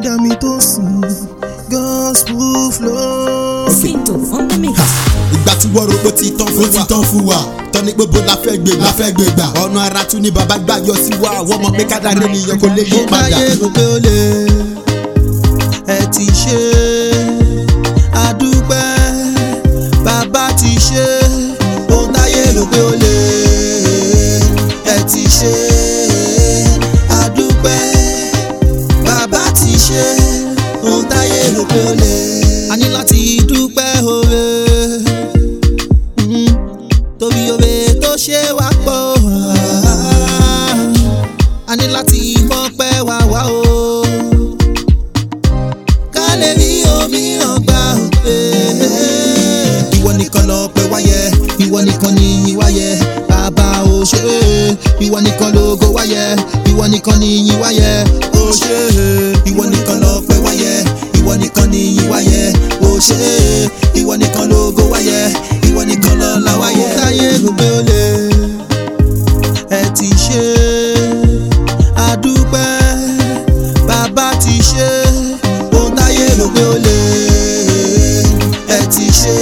ẹlẹ́dàá mi tó sùn gospel flow. Sinto on the mix. ìgbà tí wọ́n rògbò ti tán fún wa. ó ti tán fún wa. tọ́ni gbogbo la fẹ́ gbé la fẹ́ gbé gbà. ọ̀nà ara tún ni bàbá gbà yọ sí wa. wọ́n mọ̀ pé kádàrẹ́ nìyẹn kò lè yí mo padà. báyé rò pé ó lè ẹ ti ṣe àdúpẹ́ bàbá ti ṣe ohun táyé rò pé ó lè ẹ ti ṣe àdúpẹ́ bàbá ti ṣe ohun táyé rò pé ó lè. a ní láti dúpẹ́ oore mm, torí oore tó ṣe wá pọ̀ a ní láti mọ́pẹ́ wá wá o ká lè rí òmíràn gbà òpè. ìwọ nìkan lọ pẹ́ wáyẹ ìwọ nìkan ni yìn wáyẹ bàbá ò ṣe é ìwọ nìkan lógo wáyẹ ìwọ nìkan ni yìn wáyẹ ò ṣe é ìwọ nìkan lọ pẹ́ wáyẹ ìwọ nìkan ni yìn wáyẹ ò ṣe é ìwọ nìkan lógo wáyẹ ìwọ nìkan lọ là wáyẹ. táyé gbogbo lè ẹ ti ṣe àdúpẹ́ bàbá ti ṣe ohun táyé rò pé ó lè ẹ ti ṣe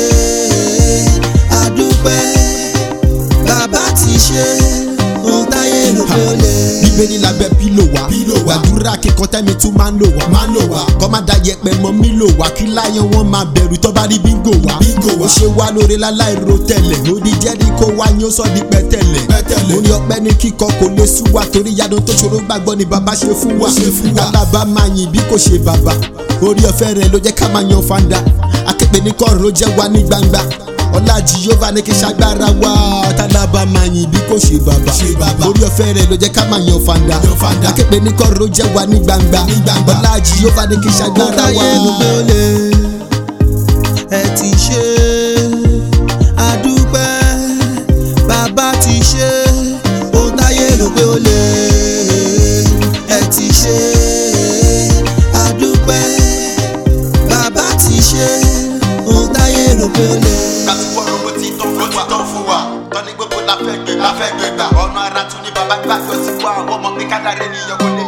àdúpẹ́ bàbá ti ṣe ohun táyé rò pé ó lè. bíbélì lábẹ́ pílò wá. pílò wá. gbàdúrà kíkọ́ tẹ́mi tún máa ń lò wá. máa ń lò wá. kọ́ máa da yẹpẹ mọ́ mi lò wá. kí láyọ̀ wọn máa bẹ̀rù tó bá rí bíngò wá. bíngò wá. ó ṣe wá lóore láláì ro tẹ̀lẹ̀. ó di jẹ́rí kó wá ní ó sọ di pẹ́tẹ́lẹ̀. pẹ́tẹ́lẹ̀. orí ọpẹ́ ní kíkọ kò lè sú wa torí yadun tó ṣòro gbàgbọ́ ni bàbá ṣe fún wa. ṣe fún wa. kálábà máa yìn bí kò ṣe bàbá. orí ọ̀fẹ́ rẹ̀ ló jẹ́ ká máa yan fanda. aképe ní kọ́ọ̀rọ̀ ló jẹ́ wa ní gbangba ọlá jehova ní kí ṣagbára wá tálábà máa yìn bí kò ṣe bàbá orí ọ̀fẹ́ rẹ̀ ló jẹ́ ká máa yan fanda aképe ní kọ́rọ̀ ló jẹ́ wa ní gbangba ọlá jehova ní kí ohun ṣagbára táyé wá. rò pé ó lè ẹ ti ṣe àdúpẹ́ bàbá ti ṣe ohun táyé rò pé ó lè ẹ ti ṣe àdúpẹ́ bàbá ti ṣe ohun táyé rò pé ó lè. láti fọ́rọ̀ bó ti tán fún wa. tán fún wa. tọ́ni gbogbo la fẹ́ gbé la fẹ́ gbé gbà. ọ̀nà ara tún ní bàbá gbàgbọ́ sí wa. wọ́n mọ̀ pé kádàrẹ́ nìyẹn kò lè